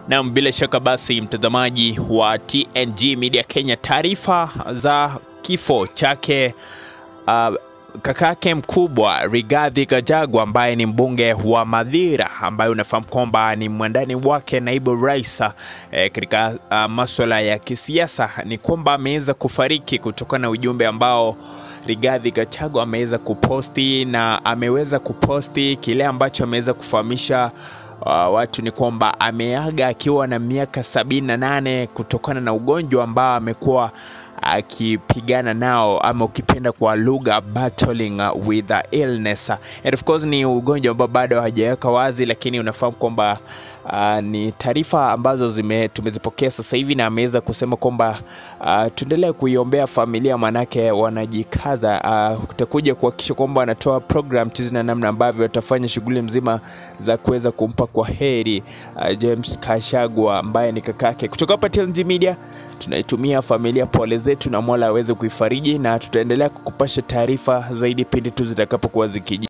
Naam, bila shaka basi, mtazamaji wa TNG Media Kenya, taarifa za kifo chake uh, kakake mkubwa Rigathi Gachagua ambaye ni mbunge wa Mathira, ambaye unafahamu kwamba ni mwandani wake naibu rais eh, katika uh, masuala ya kisiasa, ni kwamba ameweza kufariki kutokana na ujumbe ambao Rigathi Gachagua ameweza kuposti, na ameweza kuposti kile ambacho ameweza kufahamisha Uh, watu ni kwamba ameaga akiwa na miaka sabini na nane kutokana na ugonjwa ambao amekuwa akipigana nao ama ukipenda kwa lugha battling uh, with the illness and of course ni ugonjwa ambao bado hajaweka wazi, lakini unafahamu kwamba uh, ni taarifa ambazo zime tumezipokea sasa hivi, na ameweza kusema kwamba uh, tuendelee kuiombea familia, manake wanajikaza uh, kutakuja kuhakikisha kwamba wanatoa program tizi na namna ambavyo watafanya shughuli mzima za kuweza kumpa kwa heri uh, James Kashagwa ambaye ni kakake. Kutoka hapa TNG Media tunaitumia familia pole zetu, na Mola aweze kuifariji, na tutaendelea kukupasha taarifa zaidi pindi tu zitakapokuwa zikiji